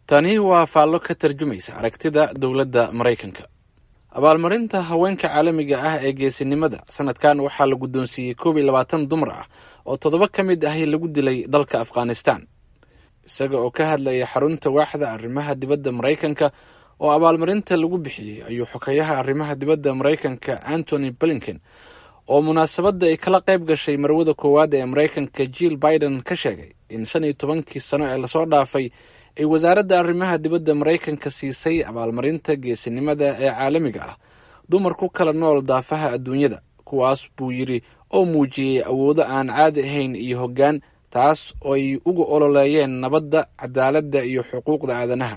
tani waa faallo ka tarjumaysa aragtida dowladda maraykanka abaalmarinta haweenka caalamiga ah ee geesinimada sanadkan waxaa la guddoonsiiyey koob iyo labaatan dumar ah oo toddoba ka mid ahi lagu dilay dalka afghanistan isaga oo ka hadlaya xarunta waaxda arrimaha dibadda maraykanka oo abaalmarinta lagu bixiyey ayuu xokeyaha arrimaha dibadda maraykanka antony blinken oo munaasabadda ay kala qayb gashay marwada koowaad ee maraykanka jill biden ka sheegay in shan iyo tobankii sano ee lasoo dhaafay ay wasaaradda arrimaha dibadda maraykanka siisay abaalmarinta geesinimada ee caalamiga ah dumar ku kala nool daafaha adduunyada kuwaas buu yidhi oo muujiyey awoodo aan caadi ahayn iyo hoggaan taas oo ay uga ololeeyeen nabadda cadaaladda iyo xuquuqda aadanaha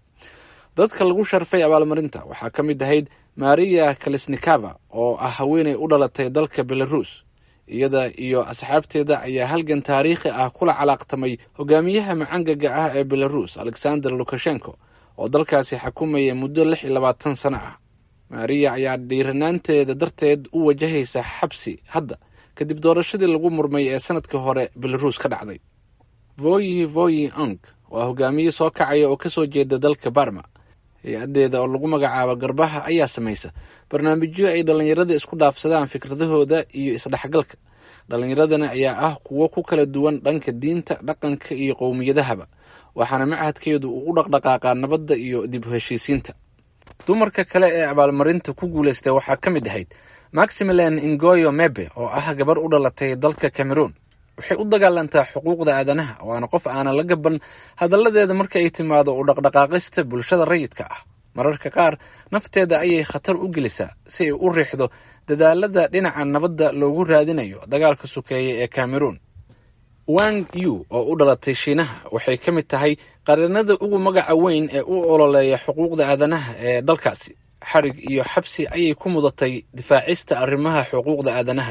dadka lagu sharfay abaalmarinta waxaa ka mid ahayd maria kalesnikava oo ah haweeney u dhalatay dalka belarus iyada iyo asxaabteeda ayaa halgan taariikhi ah kula calaaqtamay hogaamiyaha macangaga ah ee belarus alexander lukashenko oo dalkaasi xakumayay muddo lix iyo labaatan sano ah maria ayaa dhiiranaanteeda darteed u wajahaysa xabsi hadda kadib doorashadii lagu murmay ee sanadkii hore belarus ka dhacday voyi voyi ong waa hogaamiye soo kacaya oo kasoo jeeda dalka barma hay-adeeda oo lagu magacaabo garbaha ayaa samaysa barnaamijyo ay dhallinyarada isku dhaafsadaan fikradahooda iyo isdhexgalka dhallinyaradana ayaa ah kuwo ku kala duwan dhanka diinta dhaqanka iyo qowmiyadahaba waxaana machadkeedu uu u dhaqdhaqaaqaa nabadda iyo dib u heshiisiinta dumarka kale ee abaalmarinta ku guuleystay waxaa ka mid ahayd maximilan ingoyo mebe oo ah gabar u dhalatay dalka cameroon waxay u dagaalantaa xuquuqda aadanaha waana qof aanan la gaban hadalladeeda marka ay timaado u dhaqdhaqaaqista bulshada rayidka ah mararka qaar nafteeda ayay khatar u gelisaa si ay u riixdo dadaalada dhinaca nabadda loogu raadinayo dagaalka sukeeya ee cameroon wang yu oo u dhalatay shiinaha waxay ka mid tahay qarinada ugu magaca weyn ee u ololeeya xuquuqda aadanaha ee dalkaasi xarig iyo xabsi ayay ku mudatay difaacista arrimaha xuquuqda aadanaha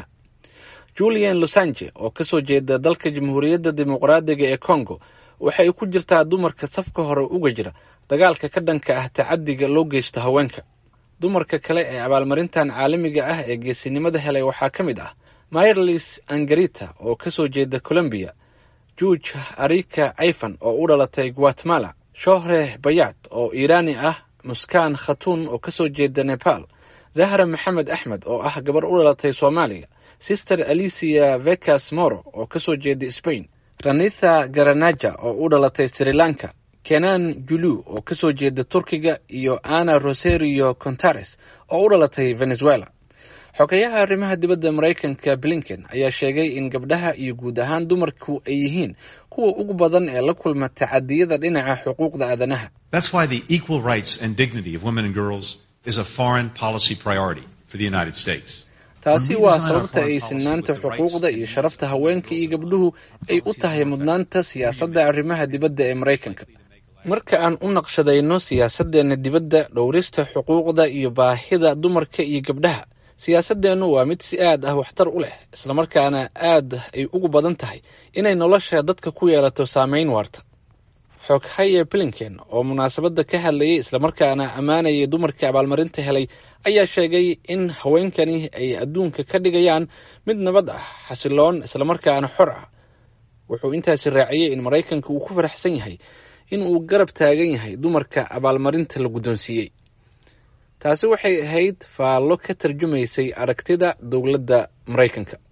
julian losange oo kasoo jeeda dalka jamhuuriyadda dimuqraadiga ee congo waxay ku jirtaa dumarka safka hore uga jira dagaalka ka dhanka ah tacadiga loo geysto haweenka dumarka kale ee abaalmarintan caalamiga ah ee geesinimada helay waxaa ka mid ah myrlis angarita oo kasoo jeeda colombiya juuj arika ifan oo u dhalatay guatemala shohre bayat oo iiraani ah muskaan khatuun oo kasoo jeeda nepal zahra maxamed axmed oo ah gabar u dhalatay soomaaliya sister alicia vecas moro oo kasoo jeeda spain ranitha garanaja oo u dhalatay sri lanka kenan julu oo kasoo jeeda turkiga iyo ana roserio contares oo u dhalatay venezuela xogeyaha arrimaha dibadda maraykanka blinken ayaa sheegay in gabdhaha iyo guud ahaan dumarku ay yihiin kuwa ugu badan ee la kulma tacadiyada dhinaca xuquuqda aadanaha taasi waa sababta ay sinaanta xuquuqda iyo sharafta haweenka iyo gabdhuhu ay u tahay mudnaanta siyaasadda arrimaha dibadda ee maraykanka marka aan u naqshadayno siyaasadeenna dibadda dhowrista xuquuqda iyo baahida dumarka iyo gabdhaha siyaasadeennu waa mid si aad ah waxtar u leh islamarkaana aad ay ugu badan tahay inay nolosha dadka ku yeelato saameyn waarta xoghaye blinken oo munaasabadda ka hadlayay islamarkaana ammaanayay dumarka abaalmarinta helay ayaa sheegay in haweenkani ay adduunka ka dhigayaan mid nabad ah xasiloon islamarkaana xor ah wuxuu intaasi raaciyey in maraykanka uu ku faraxsan yahay in uu garab taagan yahay dumarka abaalmarinta la guddoonsiiyey taasi waxay ahayd faallo ka tarjumaysay aragtida dowladda maraykanka